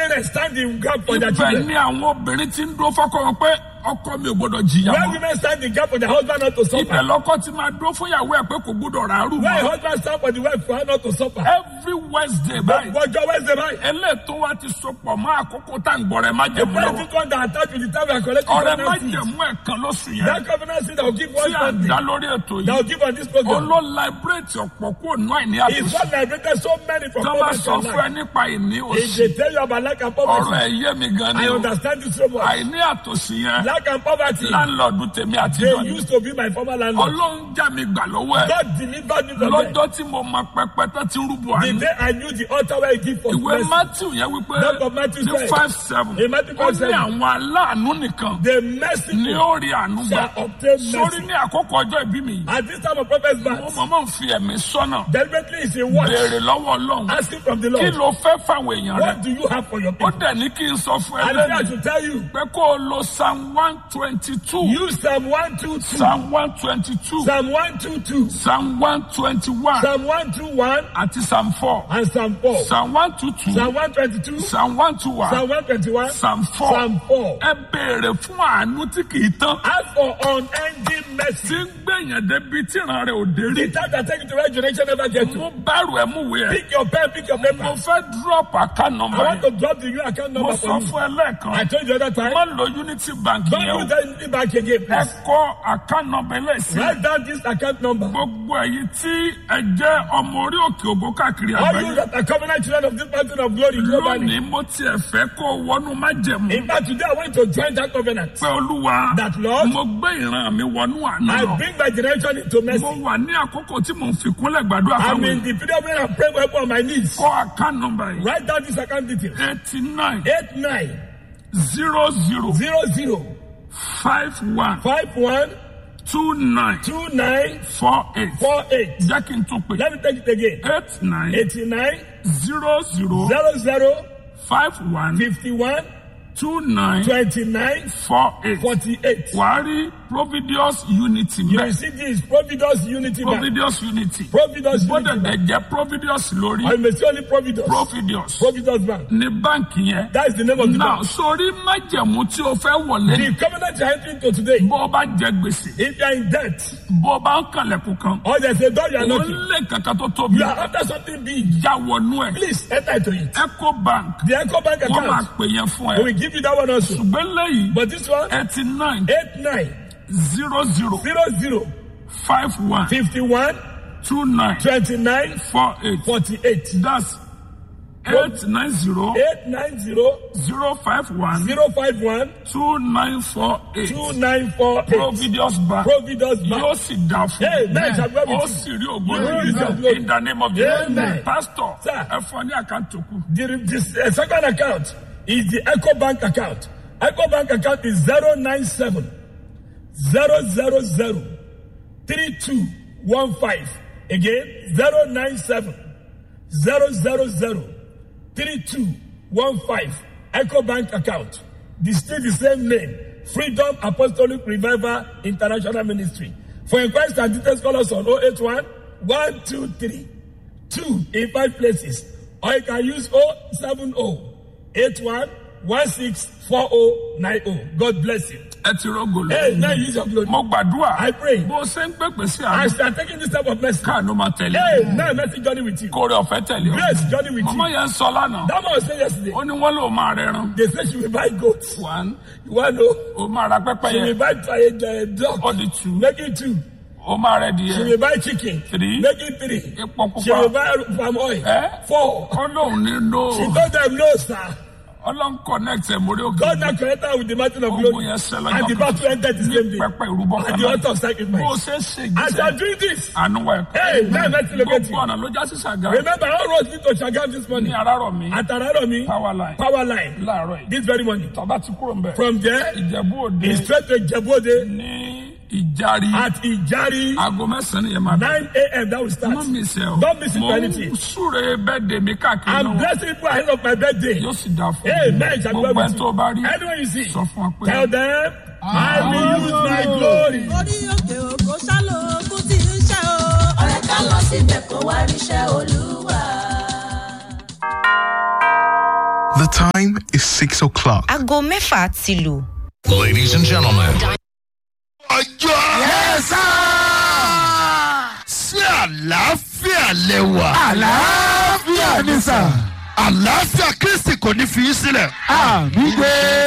parents stand in gap for their ibẹ̀ children. ni àwọn obìnrin ti ń dúró fọ́kọ wọn pé ọkọ mi ò gbọdọ̀ jìyà Where mọ́ women stand in gap for their husband not to ibẹ̀ suffer. lọ́kọ ti máa dúró fún ìyàwó ẹ̀ pé kò gbọdọ̀ ràárù Where a mọ́ husband stand for the wife for her not to suffer. every wednesday báyìí Gbọ́jọ́ Wednesday báyìí. eléètò wa ti sopọ̀ mọ́ àkókò tá à ń gbọ́rẹ̀ má The jẹ̀mú lọ́wọ́ president one that attached with the time we are collecting ọ̀rẹ́ má covenant seed. jẹ̀mú ẹ̀kan lóṣù yẹn That covenant seed that will give one tí à ń Sunday. dá lórí ètò That yìí will give on this program. olóò liberate ọ̀pọ̀ kúrò náà ní It's àtúnṣe what liberated so many from tó bá poverty sọ and fún ẹ life. nípa ìní If òsì they tell you about lack and ọ̀rọ̀ poverty, ẹ̀ yé mi gan ni I o understand it so much. àìní àtòsí yẹn Lack and poverty, láńlọ́ọ̀dù tèmi àti they ìdọ́ni used to be my former landlord. ọlọ́run já mi gbà lọ́wọ́ ẹ̀ God delivered me from them. lọ́jọ́ tí mo mọ pẹpẹ tó ti rúbọ The àná day I knew the altar where he give for ìwé mercy, matthew yẹn wípé Book of Matthew ní said, five seven in Matthew ó 5, ní 7, àwọn aláàánú nìkan the ní merciful ó rí àánú gbà shall obtain sórí mercy. ní àkókò ọjọ́ ìbí mi yìí At this time of prophet's mo birth, mọ̀mọ́ ń fi ẹ̀mí sọ́nà deliberately is a watch béèrè lọ́wọ́ ọlọ́run asking from the kí Lord, ló fẹ́ fáwọn èèyàn rẹ what do you have for your ó people? dẹ̀ ní kí n sọ fún ẹ And then I lẹ́nu should tell you, pé kó o lo psalm one twenty two use Psalm 122, psalm one twenty two Psalm 122, psalm one twenty one Psalm 121, àti psalm four and Psalm 4. psalm one two two Psalm 122, psalm one two one Psalm 121, psalm four Psalm 4. ẹ béèrè fún àánú tí kì í tán Ask for unending tí mercy. ń gbẹ̀yàn débi tí ìran rẹ̀ ò dé rí The time that take you to where generation never get to. mo bẹ̀rù ẹ̀ mú wẹ̀ ẹ́ Pick your pen, pick your mo paper. fẹ́ drop account I number want yẹn to drop the new account mo number sọ for you. fún ẹ lẹ́ẹ̀kan I told you the other time. má lo unity bank Don't yẹn o use that back again, ẹ please. kọ account number lẹ́sìn Write down this account number. gbogbo ẹ̀yin tí ẹ jẹ́ ọmọ orí òkè ògo káàkiri All you àgbáyé that are covenant children of this mountain of glory globally. lónìí mo tiẹ̀ fẹ́ kó o wọnú májẹ̀mú In fact, today I want to join that covenant. pé olúwa That Lord, mo gbé ìran mi wọnú àná I lọ bring my generation into mo mercy. wà ní àkókò tí mo ń fi kúnlẹ̀ gbàdúrà I'm fáwọn in èèyàn the period where I'm praying upon my knees. kọ account number yìí Write down this account detail. eighty nine Eight nine zero zero zero zero five one five one two nine two nine four eight four eight. jẹ́ kí n tún pè Let me take it again. eight nine Eighty nine zero zero zero zero five one fifty one two nine twenty nine four eight forty eight. wàá rí providius unity You mbẹ will see this Providence Unity Bank. providius unity Providence gbọ́dọ̀ Unity Bank. dẹ̀ jẹ́ providius lórí I may say only Providence. providius Providence Bank. ní báǹkì yẹn That is the name of the náà bank. sórí májẹ̀mú tí o fẹ́ wọlé The covenant you are entering to today. bó o bá jẹ gbèsè If you are in debt bó o bá ń kànlẹ̀kùn kan or there's a door you are o knocking, lé kankan tó tóbi you are after something big, já wọnú ẹ̀ please enter into it. eco bank The Echo Bank wọ́n máa account, pè yẹn fún we ẹ will give you that one also. ṣùgbọ́n lẹ́yìn But this one, eighty nine eight nine zero zero zero zero five one fifty one two nine twenty nine four eight forty eight that's eight nine zero eight nine zero zero five one zero five one two nine four eight two nine four eight. providius bank Providence yóò Bank. sì dá fún Amen. Shall we have ó it? sì rí You will use your ògbóni glory. in the name of Jesus Amen. pastor Sir. ẹ fọ ní àkáǹtì òkú The, this uh, second account is the Echo Bank account. Echo Bank account is 097 000 3215. Again, 097 000 3215. Echo Bank account. The still the same name. Freedom Apostolic Revival International Ministry. For inquiries and details, call us on 081 123 two in five places or you can use 070 81 1640 90. God bless you. ẹ ti rọgò Hey, now lọ use your glory. mo gbàdúrà I pray. bó o ṣe ń pèpè sí I àná start taking this type of message. káànú máa tẹ̀lé Hey, now message journey with you. kórè ọ̀fẹ́ tẹ̀lé ọ Grace journey with ọmọ you. yẹn ń sọ lánàá That man was saying yesterday. ó ní wọ́n lò máa rẹran They say she will buy goats. one You want to know? ó máa ra pẹ́pẹ́ She will yẹn buy try, uh, dog. ó di two Make it two. ó máa rẹ di She yẹn will buy chicken. Three. Make it three. epo She will pupa buy palm oil. Eh? Four. ó lóun ní no She told them no, sir. ọlọ́run connect ẹ̀ mórí òkè God now connected her with the mountain of ogun glory. yẹn ṣẹlẹ̀ And the jọ battle ended the same day. pẹ́pẹ́ ìrúbọ At kan the altar náà of bó o sacrifice. ṣe ṣe As you are ìgbésẹ̀ doing this, àánú wa Hey, now let's locate gbogbo you. ọ̀nà ló já sí ṣàgá remember all roads lead to Shagam this ní morning. arárọ̀ mi At Araromi, power line power line, láàárọ̀ yìí this very morning. tọ́ba ti kúrò ń bẹ̀ From there, ìjẹ̀bú òde it's straight to Jebode ní ìjàrí at Ijari, aago mẹ́sàn-án yẹn máa bẹ̀ 9 a.m. That will start. mọ́ mi sẹ́ o Don't miss it mo for ń anything. súre bẹ́ẹ̀ dè mí káàkiri I'm lọ́wọ́ blessing people ahead of my birthday. yóò sì dáa fún Hey, mi man, shall gbogbo ẹ̀ tó bá rí Anyone you see, sọ fún wa pé tell them, I will use my glory. orí òkè òkò ṣálóògùn tí ń ṣe o. ọ̀rẹ́ ká lọ síbẹ̀ kó wá ríṣẹ́ olúwa. time is 6 o'clock. aago mẹ́fà ti lù. Ladies and gentlemen, ọjọ́. yẹ́sà. sí àlàáfíà lẹ́wà. àlàáfíà ni sà. àlàáfíà kristi kò ní fi í sílẹ̀. àmì gbé.